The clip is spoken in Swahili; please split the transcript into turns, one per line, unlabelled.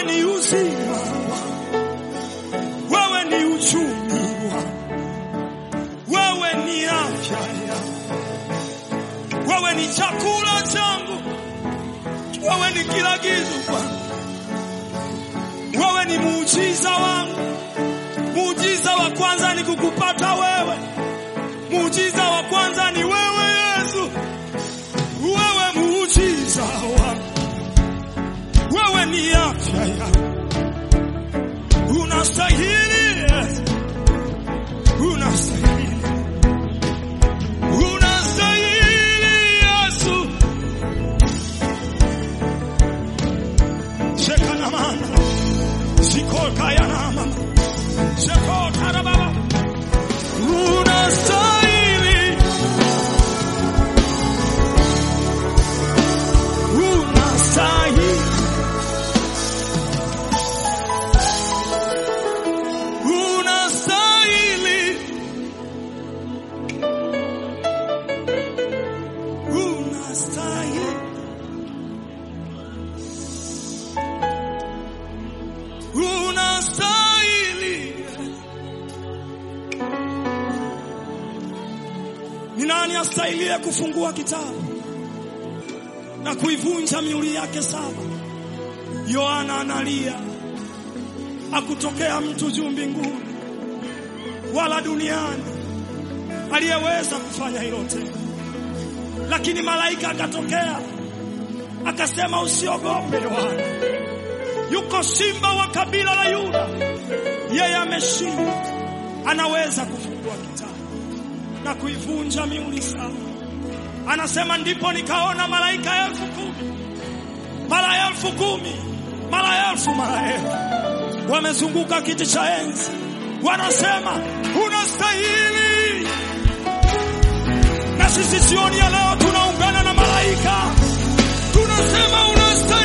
wewe ni uzima wangu, wewe ni uchumi wangu, wewe ni afya yangu, wewe ni chakula changu, wewe ni kila kitu kwangu, wewe ni muujiza wangu. Muujiza wa kwanza ni kukupata wewe, muujiza wa kwanza ni wewe Yesu, wewe muujiza wangu, wewe ni afya yangu, unastahili Yesu, unastahili, unastahili Yesu. Shekanamana sikolkayanama sekotarababa unastahili unastahili unastahili unastahili unastahili ni nani astahilie kufungua kitabu na kuivunja miuli yake saba yohana analia akutokea mtu juu mbinguni wala duniani aliyeweza kufanya hilo tena lakini malaika akatokea akasema usiogope yohana yuko simba wa kabila la yuda yeye ameshinda anaweza kufungua kitabu na kuivunja miuli saba anasema ndipo nikaona malaika elfu kumi mara elfu kumi mara elfu mara elfu wamezunguka kiti cha enzi wanasema unastahili na sisi jioni ya leo tunaungana na malaika tunasema unastahili